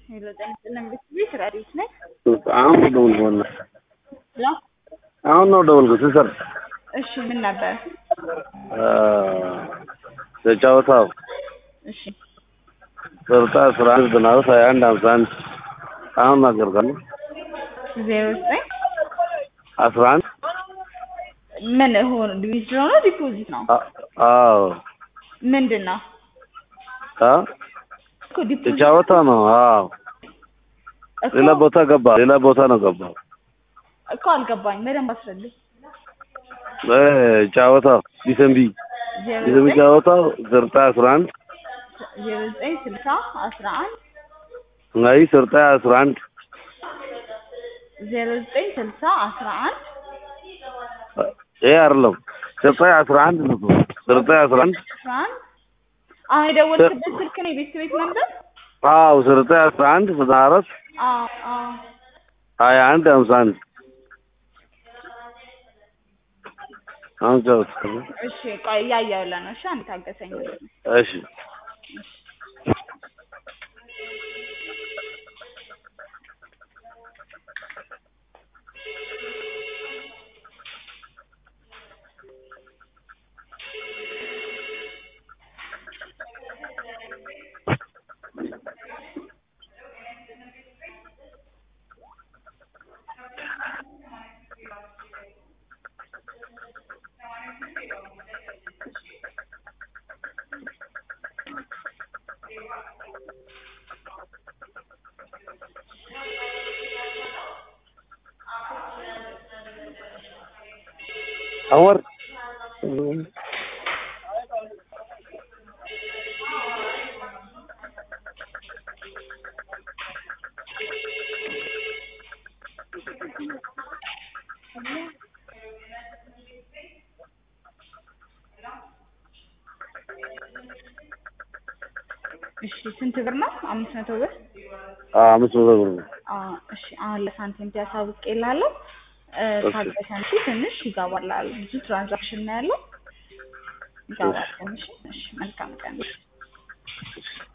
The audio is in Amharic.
ሄሎ ጤና ይስጥልን ቤት ረዲት ነኝ። አሁን ደውል ሆነ ሄሎ አሁን ነው ደውልኩት ስሰር እሺ ምን ነበር? የጫወታው እሺ ስልጣ አስራ አንድ ብናወት ሀያ አንድ ሀምሳ አንድ አሁን ናገርካለሁ ዜሮ ዘጠኝ አስራ አንድ ምን ሆነ ዊዝድሮ ነው ዲፖዚት ነው አ- አዎ ምንድን ነው አ እኮ ዲፖዚት የጫወታ ነው አዎ እኮ ሌላ ቦታ ገባ ሌላ ቦታ ነው ገባ እኮ አልገባኝ በደንብ አስረልኝ እ ጫወታው ዲሰምቢ ዜሮ ዲሰምቢ ዘጠኝ ጫወታው ስልጣ አስራ አንድ ዜሮ ዘጠኝ ስልሳ አስራ አንድ አይ ስልጣ አስራ አንድ ዜሮ ዘጠኝ ስልሳ አስራ አንድ ይሄ አይደለም ስልጣ አስራ አንድ ነው ስልጣ አስራ አንድ አስራ አንድ አሁን የደወልክበት ስልክ ነው የቤት ቤት ነበር አዎ ስልጣ አስራ አንድ ዘጠና አራት አዎ አዎ ሀያ አንድ ሀምሳ አንድ አሁን ጫወት እሺ ቆይ እያየሁልህ ነው እሺ አንድ ታገሰኝ እሺ አወር እሺ ስንት ብር ነው አምስት መቶ ብር አምስት መቶ ብር ነው አዎ እሺ አሁን ለሳንቲም ያሳውቅልሃለሁ እ እሺ። ታገሰን እሺ ትንሽ ይገባልሃል ብዙ ትራንዛክሽን ነው ያለው ይገባል ትንሽ እሺ መልካም ቀን